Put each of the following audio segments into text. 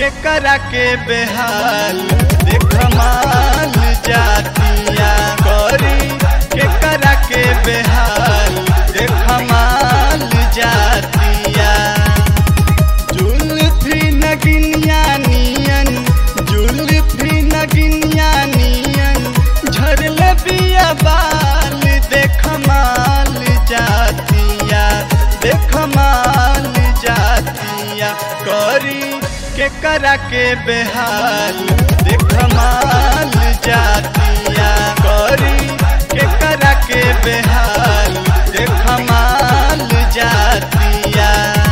के करा के बेहाल देख माल जातिया करी के करा के बेहाल देख माल जातिया जुल्फी नगिनिया नियन जुल्फी नगिनिया नियन झरल बिया बाल देख माल जातिया देख माल जातिया करी के करा के बेहाल देख माल जातिया करी के करा के बेहाल देख माल जातिया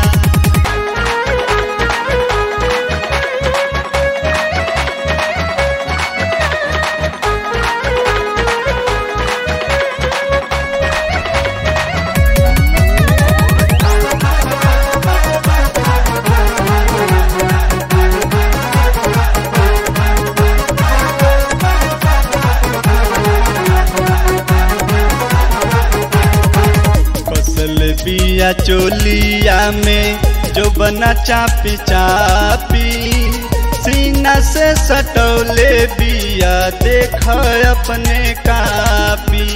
कसल बिया चोलिया में जो बना चापी चापी सीना से सटौले बिया देख अपने कापी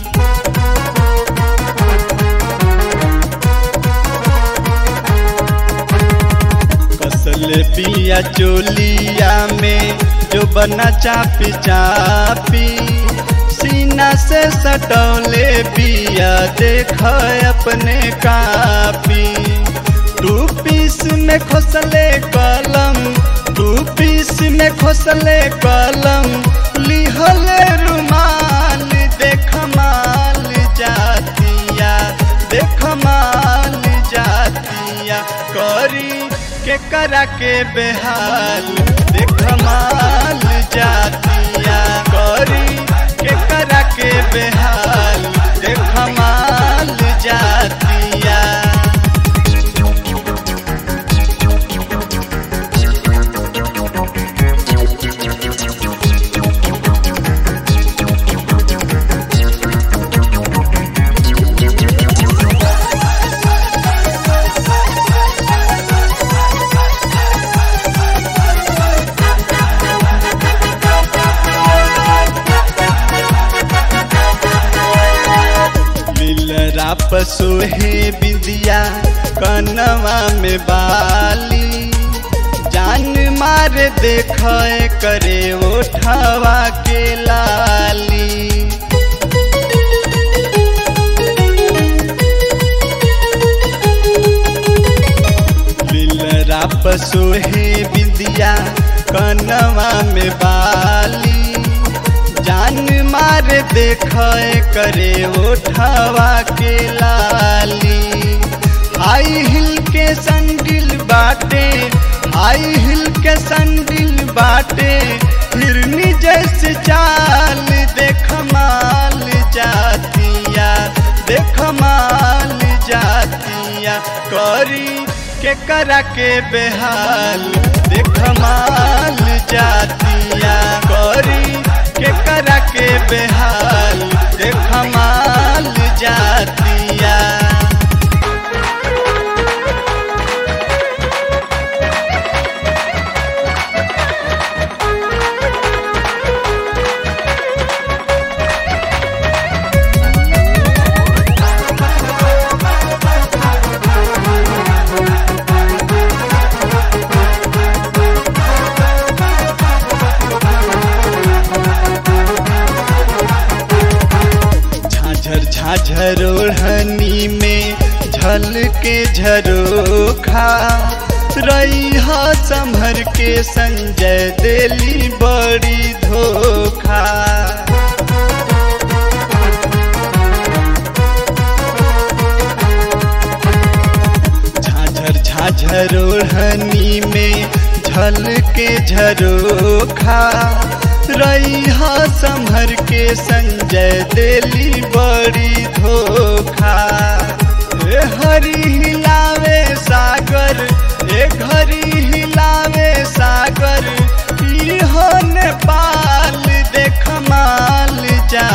कसल बिया चोलिया में जो बना चापी चापी सीना से सटौले बिया देख अपने कापी टू पीस में खोसले कलम टू पीस में खोसले कलम लिहले रुमाल देख माल जातिया देख माल जातिया करी के करा के बेहाल देख माल जातिया करी के करा के बेहाल देख माल जातिया मिलरा पसोहे बिंदिया कनवा में बाली जान मार देख करे ओठवा के लाली मिलरा पसोहे बिंदिया कनवा में बाली जान मार देख करे ओठवा के लाली हाई हिल के संडिल बाटे हाई हिल के संडिल बाटे हिरनी जैसे चाल देख माल जातिया देख माल जातिया करी के करा के बेहाल देख माल जातिया करी के करा के बेहाल देख माल जातिया झाझर झाझर ओढ़नी में झल के झरोखा रही संभर के संजय दिली बड़ी धोखा झाझर झाझर ओढ़नी में झल के झरोखा रही संभर के संजय दिली बड़ी धोखा ए हरी हिलावे सागर ए घरी हिलावे सागर इहो नेपाल देख माल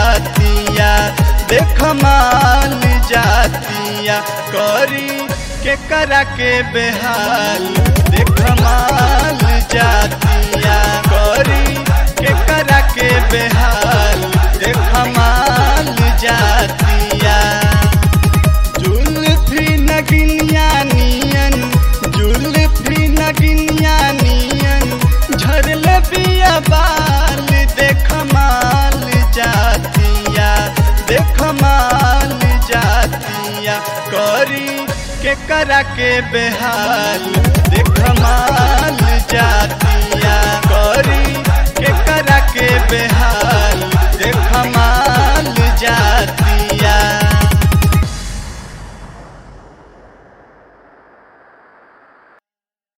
जातिया देख माल जातिया करी के के करा के बेहाल देख माल जातिया करी के करा के बेहाल देख माल जातिया जुल्फी नगिनिया नियन जुल्फी नगिनिया नियन झरल बिया बाल देख माल जातिया देख माल जातिया करी के करा के बेहाल देख माल